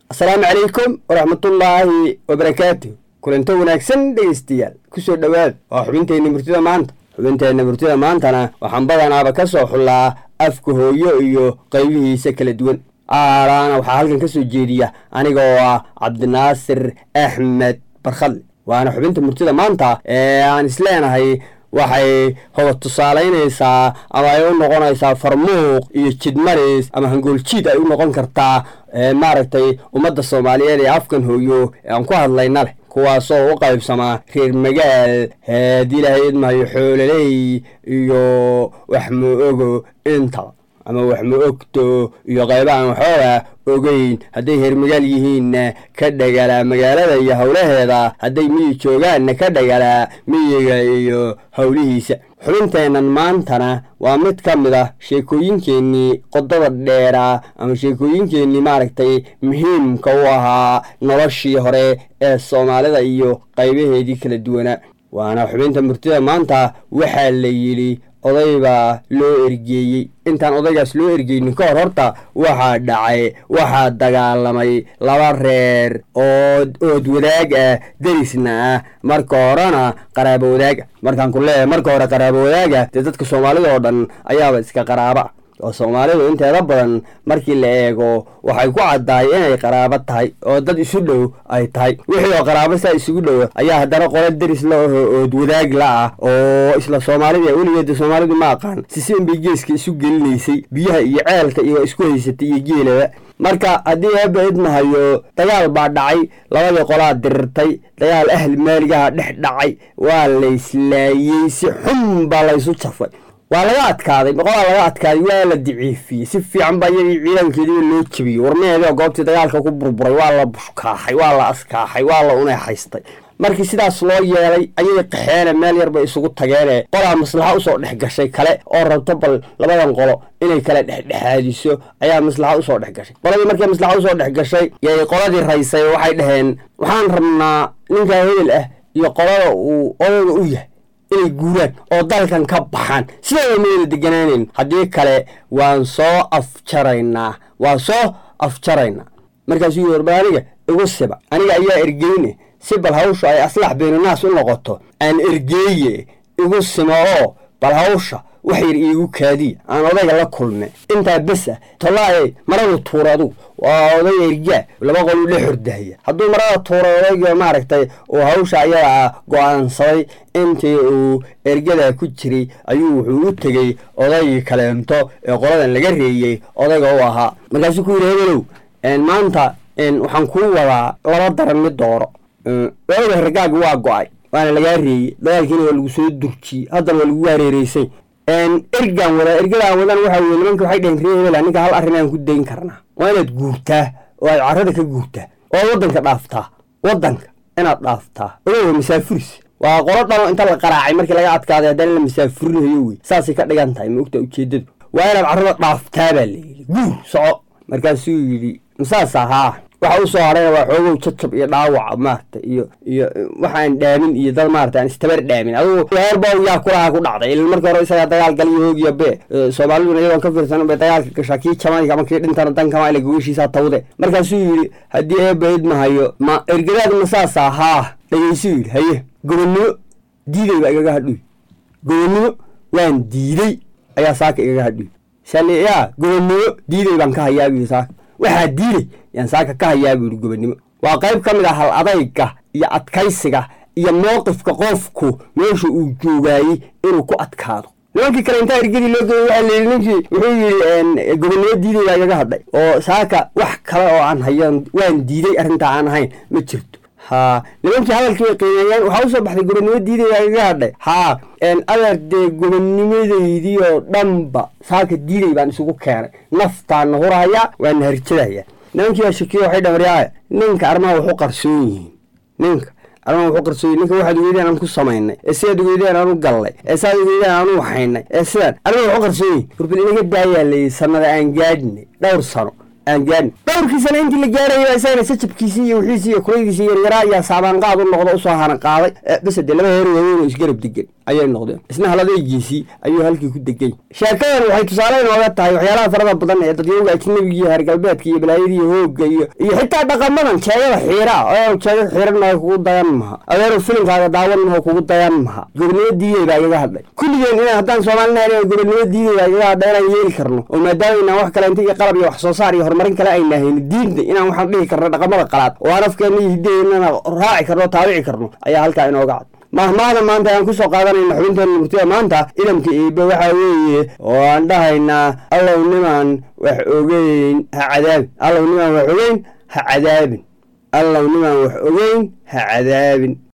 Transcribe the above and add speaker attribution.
Speaker 1: asalaamu calaykum waraxmatullaahi wabarakaatu kulanto wanaagsan dhegaystayaal kusoo dhowaad waa xubinteenna murtida maanta xubinteenna murtida maantana waxaan badanaaba ka soo xullaa afka hooyo iyo qaybihiisa kala duwan aalaana waxaa halkan ka soo jeediya aniga oo ah cabdinaasir axmed barkhadle waana xubinta murtida maanta ee aan isleenahay waxay hoga tusaalaynaysaa ama ay u noqonaysaa farmuuq iyo jidmaris ama hangooljiid ay u noqon kartaa maaragtay ummadda soomaaliyeed ee afkan hooyo ee aan ku hadlayna leh kuwaasoo u qaybsamaa reer magaal haddii ilaahay idmahayo xoololey iyo waxmu ogo intaba ama waxmu ogto iyo qaybahan waxooga ogeyn hadday heermagaal yihiinna ka dhagalaa magaalada iyo howlaheeda hadday miyi joogaanna ka dhagalaa miyiga iyo howlihiisa xubinteennan maantana waa mid ka mid ah sheekooyinkeennii qodada dheeraa ama sheekooyinkeennii maaragtay muhiimka u ahaa noloshii hore ee soomaalida iyo qaybaheedii kala duwanaa waana xubinta murtida maanta waxaa la yidhi oday baa loo ergeeyey intaan odaygaas loo ergeynin ka hor horta waxaa dhacay waxaa dagaalamay laba reer oo ood wadaag ah derisna ah marka horena qaraabo wadaag ah markaan ku leeyahay marka hore qaraabo wadaaga dee dadka soomaalida oo dhan ayaaba iska qaraaba oo soomaalidu inteeda badan markii la eego waxay ku caddahay inay qaraabo tahay oo dad isu dhow ay tahay wixii oo qaraabo saa isugu dhowa ayaa haddana qolo deris la aho ood wadaag la ah oo isla soomaalida weligeeda soomaalidu ma aqaan sisin bay geeska isu gelinaysay biyaha iyo ceelka iyo isku haysatay iyo geelaba marka haddii eeba idmahayo dagaal baa dhacay labadii qolaa dirirtay dagaal ahli maaligaha dhex dhacay waa layslaayey si xun baa laysu jafay waa laga adkaaday boqolaa laga adkaaday waa la daciifiyey si fiican baa iyagii ciidankeediiba loo jebiyey warmeedii oo goobtii dagaalka ku burburay waa la bushkaaxay waa la askaaxay waa la uneexaystay markii sidaas loo yeelay ayay qaxeene meel yar bay isugu tageene qolaa maslaxa usoo dhex gashay kale oo rabto bal labadan qolo inay kala dhexdhexaadiso ayaa maslaxa usoo dhex gashay qoladii markii maslaxa usoo dhex gashay yay qoladii raysay waxay dhaheen waxaan rabnaa ninkaa hebel ah iyo qolada uu odayga u yahay inay guuraan oo dalkan ka baxaan sidooda mayna deganaanayn haddii kale waan soo afjaraynaa waan soo afjaraynaa markaasuu yii warba aniga igu siba aniga ayaa ergeyne si bal hawsha ay aslax beenunaas u noqoto aan ergeeye igu simo oo bal hawsha wax yar iigu kaadiya aan odayga la kulme intaa bes ah tolaaye maradu tuura adugu waa oday ergaa laba qoluu la xordahaya hadduu marada tuuray odayga maaragtay uu hawsha ayadaa go-aansaday intii uu ergadaa ku jiray ayuu wuxuu u tegey odaygii kaleento ee qoladan laga reeyey odayga u ahaa markaasuu ku yidhi hebelow maanta waxaan kuu wadaa laba daran mid dooro odaga ragaagi waa go-ay waana lagaa reeyey dagaalkiina waa lagu soo durjiyey haddana waa lagu hareereysay ergaan wadaa ergadaan wadan waxa weye nimanka waxay dhaheen ree hebela ninka hal arrin aan ku dayn karnaa waa inaad guurtaa oo aad carrada ka guurtaa oo waddanka dhaaftaa waddanka inaad dhaaftaa ogowa masaafuris waa qolo dhano inta la qaraacay markii laga adkaaday haddana la masaafurinayo wey saasay ka dhigan tahay ma ogtaa ujeeddadu waa inaad carrada dhaaftaa baa layidhi guur soco markaasuu yidhi masaas ahaa waxa u soo hadhayna waa xoogow jajab iyo dhaawaca maarata iyo iyo waxaan dhaamin iyo dad maarata aan istabar dhaamin adugu heerbow yaa kulaha ku dhacday ila markii hore isagaa dagaal galiyo hoogiya be soomaaliduna iyadoon ka fiirsan bay dagaalka gashaa kii jamayka ama kii dhintana dankama ila gogashiisaa tawde markaasuu yidhi haddii eeba idmahayo ma ergadaad masaasa haa dhagaysuu yidhi haye gobonnimo diiday baa igaga hadhuy gobonnimo waan diiday ayaa saaka igaga hadhuy sali yaa gobonnimo diiday baan ka hayaa buu saaka waxaa diiday yaan saaka ka hayaa buu yidhi gobonnimo waa qayb ka mid ah hal adayga iyo adkaysiga iyo mowqifka qofku meesha uu joogaayey inuu ku adkaado nimankii kale intaa ergadii loo geeyey waxaa layidhi ninkii wuxuu yidhi gobonnimo diiday baa igaga hadhay oo saaka wax kale oo aan hayan waan diiday arrintaa aan ahayn ma jirto haa nimankii hadalkii bay qiimeeyeen waxaa usoo baxday gobonnimo diiday baa igaga hadhay haa adeer dee gobonnimadeydii oo dhanba saaka diiday baan isugu keenay naftaana huraya waana harjadaya nimankii baa shakiyo waxay dhamaryaaya ninka arrimaha waxu qarsoon yihiin ninka arrimaha waxu qarsoon yihin ninka waxaad ogeydeen aan ku samaynay ee sidaad ogeydeen aan u gallay ee sidaad ogeydeen aan u waxaynay ee sidaan arrimaha waxu qarsoon yihin warbal inaga daayaa layidhi sanada aan gaadhinay dhowr sano aan gaadhin dhowrkii sano intii la gaarayay isagana sajabkiisii iyo wixiisii iyo kulaydiisii yaryaraa ayaa saabaan qaad u noqdo usoo hana qaaday bese dee laba heer waaweyn oo isgarab degan ayay noqdeen isna haladaygiisii ayuu halkii ku degay sheekadan waxay tusaale inooga tahay waxyaalaha farada badan ee dadyowga ajnabiga iyo heer galbeedka iyo balaayadiiyo hoogga iyo iyo xitaa dhaqamadan jeegada xiira oo jeega xiiranao kugu dayan maha adeeru filimkaaga daawan maho kugu dayan maha gobonimo diiday baa igaga hadlay kulligeen inaan haddaan soomaalinahan gobonimo diiday baa igaga hadlay inaan yeeli karno oo maadaama inaan wax kaleenta iyo qalab iyo wax soo saar iyo horumarin kale ayna hayni diinta inaan waxaan dhihi karno dhaqamada qalaad oo aan afkeena iyo hiddaheenana raaci karno taabici karno ayaa halkaa inooga cad mahmaada maanta ayaan kusoo qaadanayna xubinteena murtida maanta idamka iibe waxaa weeye oo aan dhahaynaa allow nimaan wax ogeyn ha cadaabin allow nimaan wax ogeyn ha cadaabin allow nimaan wax ogeyn ha cadaabin